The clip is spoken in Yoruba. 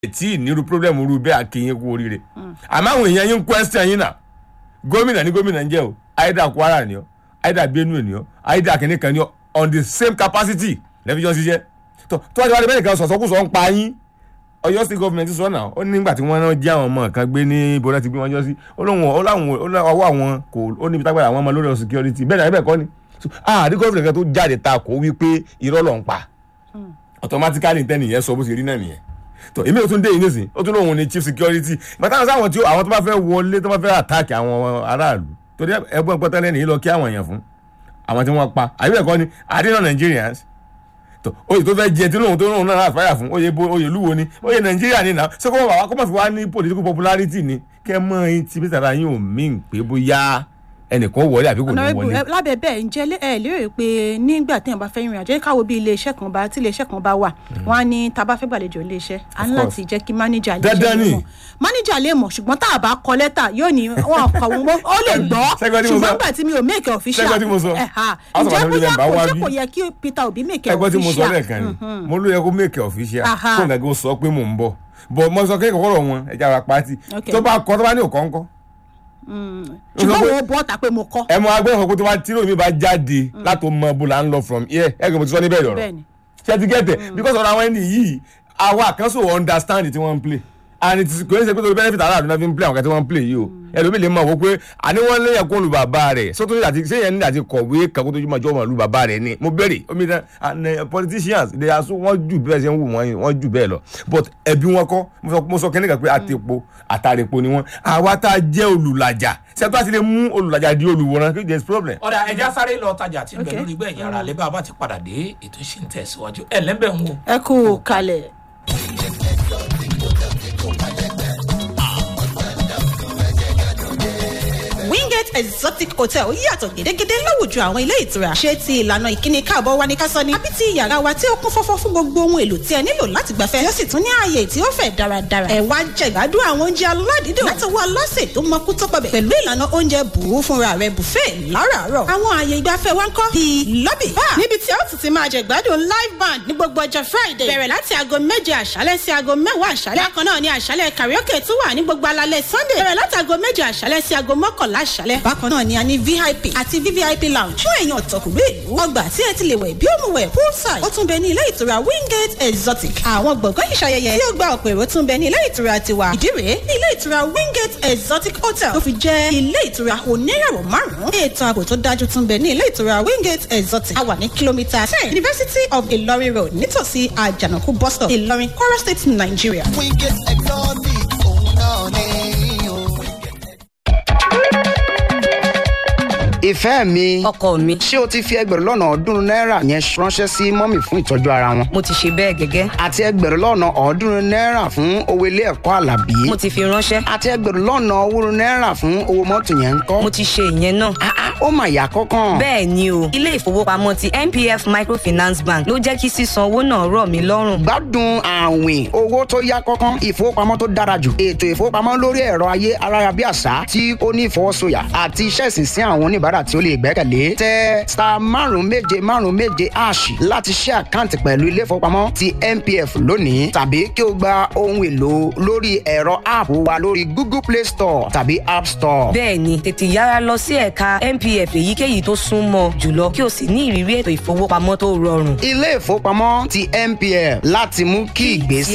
tí ìnirú problem rú bẹ́ẹ̀ akéyìn kú oríire àmọ́ àwọn èèyàn yín ń question yín náà gómìnà ní gómìnà ń jẹ́ o aida kwara ni o aida benue ni o aida kìnìkan ni o on the same capacity lẹ́fi jọ ṣiṣẹ́ tó tó wájú wájú bẹ́ẹ̀ nìkan sọ̀sọ́kùsọ̀ ń pa yín ọ̀yọ́ state government sọ náà ó ní nígbà tí wọ́n náà jẹ́ àwọn ọmọ kan gbé ní ibo náà ti gbé wọn jọ sí ó lóun ó láwọn ó láwọn ọwọ́ àwọn kò ó níbi tágbàdà àwọn ọmọ lórí ọ̀rọ̀ security bẹ́ẹ̀ náà bẹ́ẹ̀ kọ́ ni So, ààrí gómìnà kan tó jáde ta kò wí pé irọ́ ló ń pa automatically tẹ́nì yẹn sọ bó ṣe rí náà nìyẹn tó èmi ò tún dé yìí nísìn ó tún lóun ní chief security bàtà sáwọn tí ó- àwọn tó bá fẹ́ wọlé tó bá fẹ́ attack àwọn aráàlú torí ẹgbọ́n pọ́tẹ́lẹ́ nìyí lọ kí àwọn èèyàn fún àwọn tí wọ́n pa àbí ẹ̀kọ́ ni àdínà Nigerians tó oyè tó fẹ́ jẹ tí lóun tó lóun náà àfáyà fún oyè bo oyè lúwo ni oyè Nàìjíríà ni náà ṣé kó wà wá kó má fi wá ní political popularity ni kẹ́ mọ́ ẹyin tí bísí ara yín ò mí pé bóyá ẹnìkan wọlé àbí kò ní Honourable, wọlé. ẹ, lábẹ́ bẹ́ẹ̀ ǹjẹ́ lé- ẹ lérò pé nígbà téèyàn bá fẹ́ rìnrìn àjò ẹ káwo bí iléeṣẹ́ kan bá tí iléeṣẹ́ kan bá wà wọ́n á ní tá a bá fẹ́ gbàlejò iléeṣẹ́ à ń Of láti jẹ́ kí mánéjà lè Dandan ni. mọ̀ mánéjà lè mọ̀ ṣùgbọ́n tá a bá kọ lẹ́tà yóò ní wọn kọ wọn ó lè gbọ́ Ṣẹ́gbọ́n tí mo sọ? ṣùgbọ́n gbà tí mi ò make it official Ṣẹ́gbọ́n tí mo sọ? ẹ̀ha House of ǹjẹ́ Assembly bóyá member kò wá ṣe bí. kò yẹ kí Peter Obi make it ẹgbọ́n tí mo sọ official lẹ́ẹ̀kan ni mo ló yẹ kó make official Aha. kó nàgó sọ pé mò ń bọ̀ bọ̀ mo sọ kéèkó kọ́rọ̀ wọn ẹja ara pati Okay. tó bá kọ́ tó bá ní òkọ́ ńkọ́ ṣùgbọ́n wọn ò bọ́ ta pé mo kọ́ ẹ mọ agbẹ́wọ̀n kó tó bá tí lómi bá jáde láti mọ bó la ń lọ from here ẹ gbọ́n mo ti sọ níbẹ̀ lọ́rọ̀ bẹ́ẹ̀ ni ṣé ti gẹ́tẹ̀ because ọ̀rọ̀ àwọn ẹni yìí àwa àkànṣe understand tí wọ́n ń play and it is kò ní ṣe pé torí benefit aráàlú náà fi ń play àwọn kan tí wọ́n ń play yìí o ẹlòmíì lè mọ̀ wọ́n pé àní wọ́n léyìn kó lu bàbá rẹ̀ sótó ní àti ṣé yẹn ní àti kọ̀wé kan kó tó jùmọ̀ jọ́ mọ̀ lu bàbá rẹ̀ ni mo bẹ̀rẹ̀ omi náà and eh, politicians they are so wọ́n jù bẹ́ẹ̀ ṣe ń wù wọ́n wọ́n jù bẹ́ẹ̀ lọ but ẹbí wọn kọ́ mo sọ- mo sọ kẹ́nìkan pé àtẹ̀pọ̀ àtàrẹ̀pọ̀ ni wọ́n àwa tá a jẹ́ olùlàjà ṣé tó a ti lè mú olùlàjà di olùwòran kí there is problem. ọ̀dà ẹja sáré lọ tajà tí ń bẹ Okay. lórí gbẹ̀yìn ara lẹ́bàá bá ti padà dé ètò ìṣe ń tẹ̀síwájú ẹ̀ lẹ́bẹ̀ ń wò. ẹ kú kalẹ̀. wingate exotic hotel yàtọ̀ gédégédé láwùjọ àwọn ilé ìtura ṣé ti ìlànà ìkíni káàbọ̀ wa ní ká sọ ni àbí ti yàrá wa tí ó kún fọ́fọ́ fún gbogbo ohun èlò tí ẹ nílò láti gbafẹ́ yóò sì tún ní ààyè tí ó fẹ̀ dáradára ẹ wá jẹ ìgbádùn àwọn oúnjẹ aládìídùn látọwọ́ aláṣẹ tó mọkú tó pọbẹ̀ pẹ̀lú ìlànà oúnjẹ bùú fúnra rẹ buffet láràárọ̀ àwọn ààyè ìgbafẹ́ wa ń kọ́ bíi lobby bar níbi tí ó tún ti máa jẹ ìgbádùn live band ní gbogbo ọjọ́ friday bẹ̀rẹ̀ láti aago méje àṣálẹ́ sí aago mẹ́wàá àṣálẹ́ bákan náà ni àṣálẹ́ karaoke tún wà ní gbogbo alalẹ́ sunday bẹ̀rẹ̀ láti aago méje àṣálẹ́ sí aago mọ́kànlá àṣálẹ́ bákan náà ni a ní vip àti vvip lounge fún èèyàn ọ̀tọ̀kùnrin ìlú ọgbà tí ẹ ti lè wẹ̀ bí ó mu wẹ̀ poolside ó tún bẹ ní ilé ìtura wingate exotic àwọn gbọ̀ngàn ìṣayẹyẹ tí ó gba ọ̀pọ̀ èrò tún bẹ ní ilé ìtura tiwa ìdí rèé ní ilé ìtura wingate exotic hotel tó fi jẹ́ ilé ìtura oníràwọ̀ márùn-ún ètò ààbò tó dájú tún bẹ ní ilé ìtura wingate exotic a wà ní kìlómítà ten university of ilorin road nítòsí àjànàkú bus stop ìlọrin kwara state nigeria. Wingate Exotic, òun náà ni o. ìfẹ́ mi ọkọ mi ṣé o ti fi ẹgbẹ̀rún lọ́nà ọ̀ọ́dúnrún náírà yẹn ránṣẹ́ sí mọ́mì fún ìtọ́jú ara wọn mo ti ṣe bẹ́ẹ̀ gẹ́gẹ́ àti ẹgbẹ̀rún lọ́nà ọ̀ọ́dúnrún náírà fún owó ilé ẹ̀kọ́ àlàbí mo ti fi ránṣẹ́ àti ẹgbẹ̀rún lọ́nà owórun náírà fún owó mọ́tò yẹn ń kọ́ mo ti ṣe ìyẹn náà Ah, ah, ó mà yà kọ́kàn bẹ́ẹ̀ ni o ilé ìfowópamọ́ ti npf microfinance bank ló jẹ́ kí sísan owó náà rọ̀ mí lọ́rùn gbádùn àwìn owó tó yá kọ́kàn ìfowópamọ́ tó dára jù ètò ìfowópamọ́ lórí ẹ̀rọ ayé ayárabíàṣá tí ó ní ìfọwọ́sọyà àti iṣẹ́ ìsinsìn àwọn oníbàárà tí ó lè gbẹ́kẹ̀lé tẹ star márùn méje márùn méje ash láti ṣe àkáǹtì pẹ̀lú ilé ìfowópamọ́ ti npf lónìí tàbí kí o gba ohun èlò lórí ẹ̀rọ app wa lórí google play store tàbí app store. bẹ́ẹ̀ ni tètè yára lọ sí ẹ̀ka npf èyíkéyìí tó súnmọ́ jùlọ kí o sì ní ìrírí ètò ìfowópamọ́ tó rọrùn ilé ìfowópamọ́ ti npf láti mú kí ìgbésí